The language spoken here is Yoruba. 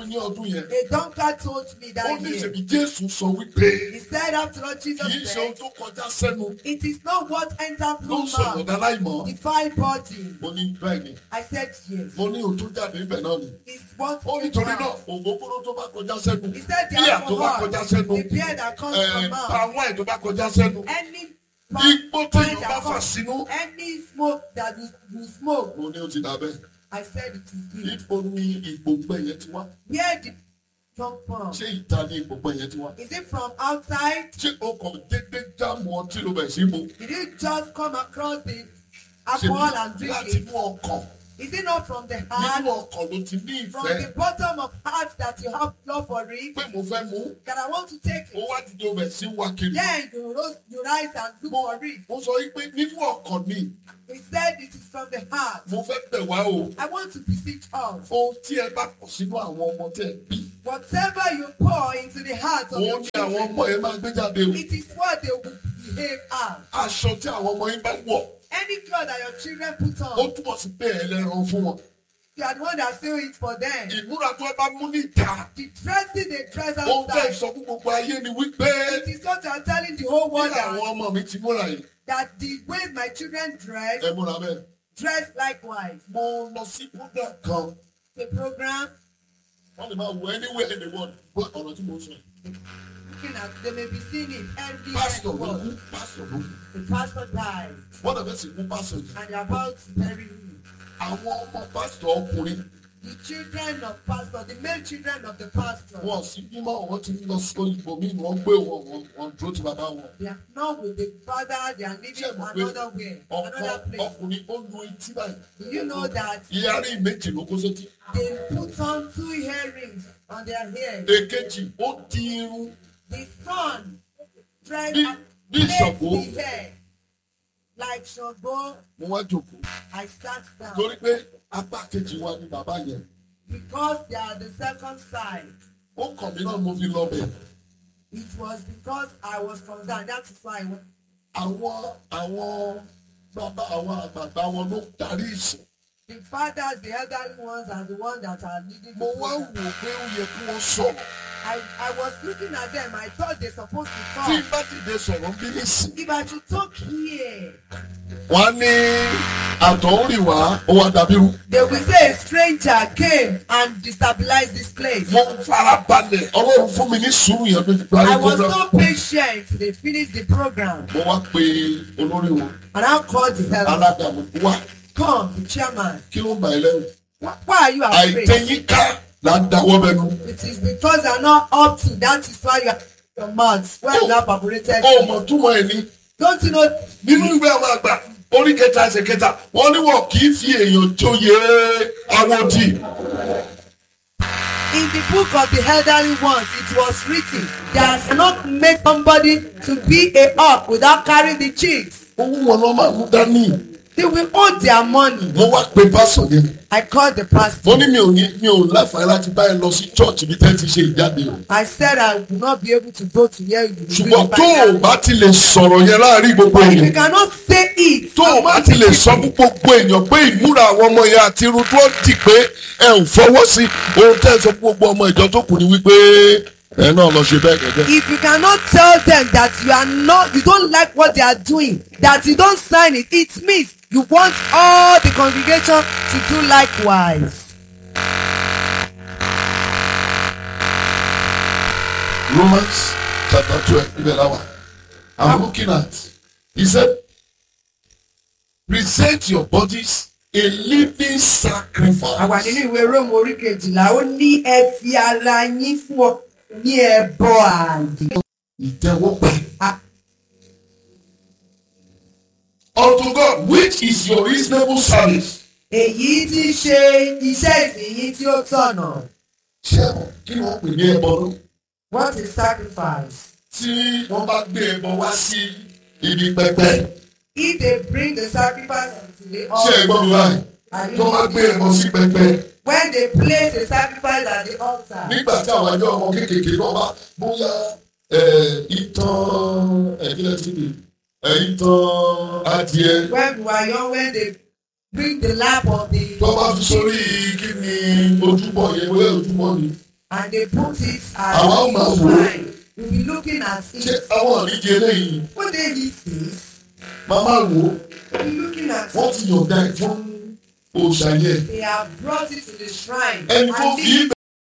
mi ní ọdún yẹn A drunkard told me ó that ní year. ìṣèbí jésù sọ wípé He said after all kì í Jesus ṣe ohun said, tó kọjá sẹ́nu it is not what entered ló ń through sọ̀rọ̀ mouth, dáláìmọ̀ defile body. mo ní bẹ́ẹ̀ ni I said yes. mo ní òtún jáde ibẹ̀ náà ni It's what ó came nítorí náà out. ògógóró tó bá kọjá sẹ́nu He said the bíà tó bá alcohol, kọjá sẹ́nu the beer that comes ẹ̀ from mouth, palm wine tó bá kọjá sẹ́nu any igbó wine téèyàn bá that fà comes, sínú any smoke that you, you smoke. mo ní ó ti dà bẹ́ẹ̀ I said it is good. ibo ní ìgbògbẹ́ yẹn ti wá Where did it come from? ṣé ìta ní ìgbògbẹ́ yẹn ti wá Is it from outside? ṣé o kàn dédé jáàmù ọtí ló bẹ̀ sí mu Did you just come across the ṣe alcohol and drink láti it? inú ọkàn Is it not from the nínú heart? ọkàn ló ti ní From ìfẹ́ the bottom of heart that you have love for it? pé mo fẹ́ mú That I want to take ó it. wá dìde ọbẹ̀ sí wá kiri Then you rose, you rise and look for it. mo sọ wípé nínú ọkàn ni He said it is from the heart. mo fẹ́ bẹ̀ wá o I want to beseech us. ohun tí ẹ bá pọ̀ sínú àwọn ọmọ tẹ̀ bí Whatever you pour into the heart of òun your ni àwọn children, ọmọ yẹn máa gbé jáde o it is what they will behave as. aṣọ tí àwọn ọmọ yín bá wọ̀ Any cloth that your children put ó on, túbọ̀ sí pé ẹlẹ́ran fún wọn you are the one that still it for them. ìmúra tó ẹ bá mú níta The dressing they dress ohun tẹ́ outside. ìsọ fún gbogbo ayé ni wípé It is what you are telling the whole bí world àwọn that, ọmọ mi ti múra yìí that the way my children dress, ẹ múra bẹ́ẹ̀. dress likewise. mo lọ sí program kan The program, wọ́n lè máa wọ anywhere in the world gbọ́ ọ̀rọ̀ tí mo sọ yìí. looking at, they may be seeing it every pásítọ̀ ló kú world. pásítọ̀ ló kú The pastor died wọ́n lè fẹ́ sì kú pásítọ̀ yìí. and they're about to bury him. àwọn ọmọ pásítọ̀ ọkùnrin The children of pastor, the male children of the pastor, wọn sì bímọ wọn ti lọ sí òyìnbó mi wọn gbé wọn wọn wọn dúró ti bàbá wọn. they are not with the father, they are ṣé living mo pé another way, ọkọ another place. ọkùnrin ó lu etí báyìí. Do you know that ìyárí méjì ló kó sétí. they put on two earrings on their head? èkejì ó di irun The son dressed Bí- and bí placed Ṣàngó. the hair like Ṣàngó. mo wá jòkó I sat down torí pé apá kejì wa ni bàbá yẹn because they are the second side. ó kàn mí náà mo fi lọ bẹ̀. It was because I was concerned. That is why I went. àwọn àwọn bàbá àwọn àgbààgbà wọn ló darí ìsìn. The fathers, the elderly ones, are the ones that are leading the mo wá wò program. pé ó yẹ kí wọ́n sọ̀rọ̀. I, I was looking at them. I thought they're supposed to tí talk. bá dìde sọ̀rọ̀ bí nísìn. If I should talk here, wọ́n á ní àtọ̀húnrì wá ó wá dàbí rú. they will say a stranger came and destabilized this place. mo fara balẹ̀ ọlọ́run fún mi ní sùúrù yẹn lójú parí I was program. so patient. They finished the program. mo wá pe olórí wọn And I called the elder. alága mo wá Come, the chairman. kí ló ń bà ẹ́ lẹ́rù. Why why are you afraid? àìtẹ́yínká là ń dáwọ́ bẹnu. It is because you are not up to that is why you are your mouth where you have operated. ó mọ̀ túmọ̀ ẹ̀ ní. Don't you know nínú ìwé àwọn àgbà orí kẹta ẹsẹ̀ kẹta wọ́n ní wọn kì í fi èèyàn jóye àwọn òdì. in the book of the elderly ones it was written that cannot make somebody to be a up without carrying the chicks. owó wọn lọ máa mú dání. They will own their money. mo wá pe pásọ yẹn. I called the pastor. mo ní mi ò ní mi ò láǹfààní láti bá ẹ lọ sí church bí tẹ́ ti ṣe ìjáde o. I said I will not be able to go to where you will do ṣùgbọ́n the tó o Bible. bá ti lè sọ̀rọ̀ yẹn láàrin gbogbo If you èèyàn cannot say it. tó o bá ti lè sọ fún gbogbo èèyàn pé ìmúra àwọn ọmọ yẹn àti irun tó dì pé ẹ ò fọwọ́ sí ohun tẹ́ ẹ sọ fún gbogbo ọmọ ìjọ tó kù ni wípé ẹ náà lọ ṣe bẹ́ẹ̀ gẹ́gẹ́. If you cannot tell them that you are not, you don't like what they are doing, that you don't sign it, it means you want all the congregation to do likewise. Romans chapter twelve ibẹ̀ la wà. I'm looking at he said present your bodies a living sacrifice. àwa nínú ìwé róòmù orí kejìlá ó ní ẹ fi ara yín fún ọ ní ẹbọ ààyè. ìtẹ́wọ́gbà. Ah. unto God which is your reasonable service. èyí tí í ṣe iṣẹ́ ìsìn yín tí ó tọ̀nà. ṣé kí ni wọ́n pè ní ẹbọ náà. what is sacrifice? tí wọ́n bá gbé ẹbọ wá sí ibi pẹpẹ. if they bring the sacrifice unto the ṣé ẹ gbọ́ mi altar báyìí. tó bá gbé ẹbọ sí pẹpẹ. when they place the sacrifice at the altar. nígbà tí àwọn ẹjọ́ ọmọ kéékèèké náà bá bóyá ẹ̀, ìtàn ẹ̀kílẹ̀ tí mi ìtàn adìẹ when we were young when they bring the lap of the. tó bá fi sórí kí ni ojúbọ yẹn bóyá ojúbọ ni and they put it as Àwa ó máa wò ó. shrine. We be looking at ṣé it. àwọn ìdíje eléyìí When they eat this, màmá wò ó we be looking at wọ́n ti yọ̀ǹda ẹ̀ fún òòṣà yẹn They have brought it to the shrine. ẹni tó and fi í